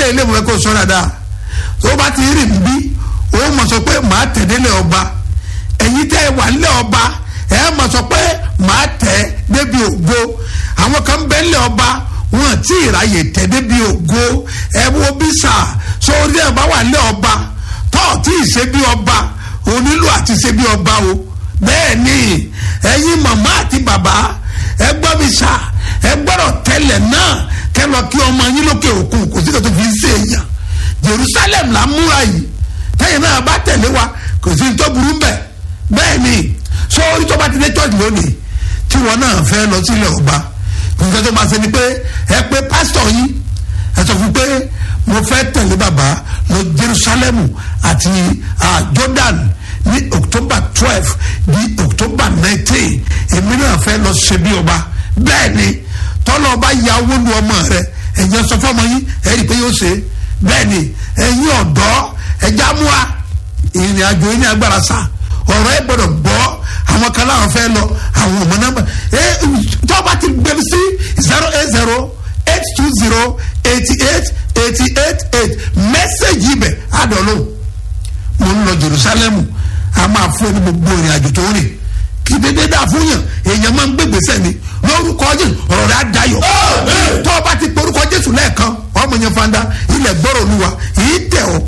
ilé ìwé kò sọ dáadáa tó bá ti rìn bí ó mọ̀ sọ pé màá tẹ̀lé lé ọba ẹ̀yin tẹ́ ẹ wà lé ọba ẹ mọ̀ sọ pé màá tẹ̀ débi ògo àwọn kan bẹ́ lé ọba wọn tí ìráyè tẹ̀ débi ògo ẹ wo bí sà sórí ẹ bá wà lé ọba tọ́ tí ì ṣe bí ọba onílù àti ṣe bí ọba o bẹ́ẹ̀ ni ẹ̀yin màmá àti bàbá ẹ gbọ́ mi sà ẹ gbọ́dọ̀ tẹ́lẹ̀ náà kẹ́ lọ kí ọmọ yín lókè òkun kò sí kàtó fi ń ṣe èèyàn jerusalem là ń múra yìí tẹ́yìn náà bá tẹ̀lé wa kò sí tó burú mbẹ̀ bẹ́ẹ̀ ni so orí tó bá ti dé church lónìí tí wọn náà fẹ́ lọ sílẹ̀ ọba nǹkan tó máa ṣe ni pé ẹ pé pásítọ̀ yín ẹ sọ fún pé mo fẹ́ tẹ̀lé bàbá lọ jerusalem àti ah, jordan ní october twelve di october nineteen èmi náà fẹ́ lọ ṣe bí ọba bẹ́ẹ̀ ni tọ́lọ́ ọba ya owó lu ọmọ rẹ ẹ̀yẹ sọ fọmọ yín ẹ̀ rí i pé yóò ṣe bẹ́ẹ̀ ni ẹ̀yin ọ̀dọ́ ẹ̀já múra ìrìn àjò yín ní agbára sá ọ̀rọ̀ ẹ̀ gbọ́dọ̀ gbọ́ àwọn kan láwọn fẹ́ lọ àwọn ọmọ náà ẹ tọ́ba ti gbẹ̀rù sí zero eight zero eight two zero eighty eight eighty eight eight mẹ́sẹ̀gì ibẹ̀ àdọ́lù mo ń lọ jerusalemu a máa fún ẹni gbogbo ìrìn àjò tó rìn kí dédé dáa fún yàn èèyàn máa ń gbégbèsè ni lórúkọ jésù ọ̀rọ̀ rẹ̀ á dayọ̀ tọ́ba ti porúkọ jésù lẹ́ẹ̀kan ọmọ yẹn fanda ilẹ̀ gbọ́rọ̀ olúwa yìí tẹ̀ ọ́